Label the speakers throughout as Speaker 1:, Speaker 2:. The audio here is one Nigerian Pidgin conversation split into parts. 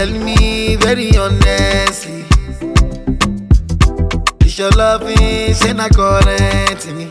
Speaker 1: tell me very honestly. It's your loving, say na current me.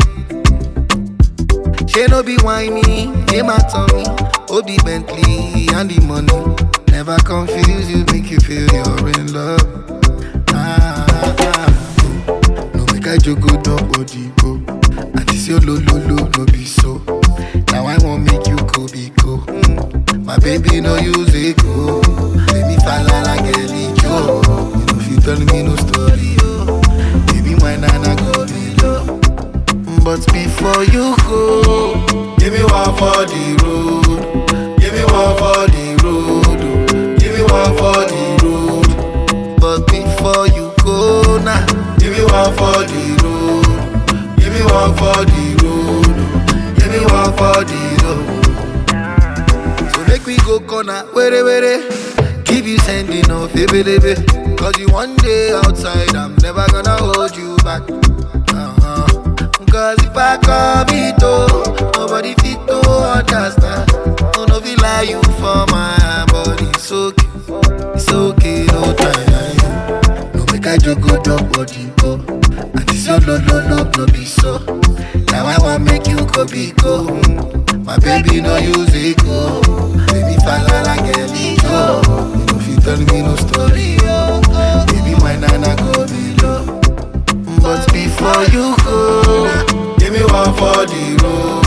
Speaker 1: She no be whiny, name my tummy. Obi Bentley and the money. Never confuse you, make you feel you're in love. Ah, ah, ah. No make I joke, nobody go. And this your lo lo lo, no be so. Now I won't make you go be go. Mm. My baby no use it go. Let me fall like a Joe. You know if you tell me no story, oh. Baby, my nana go below. But before you go, give me one for the road. Give me one for the road. oh. Give me one for the road. But before you go now, give me one for the road. Give me one for the road. oh. Give me one for the road. So make we go corner, were were. Keep you sending off, baby, baby. Cause you one day outside, I'm never gonna hold you back. Uh-huh. Cause if I come it oh, nobody fit to understand. No, no, feel like you for my body. It's okay, it's okay, no time. No, make I joke, go drop body, go. And this your no, no, no, no, be so. Now I want make you go be go. Mm. My baby no use it go. Baby fall like a go. You know if you tell me no story, oh. Baby my nana go below. But before you go, give me one for the road.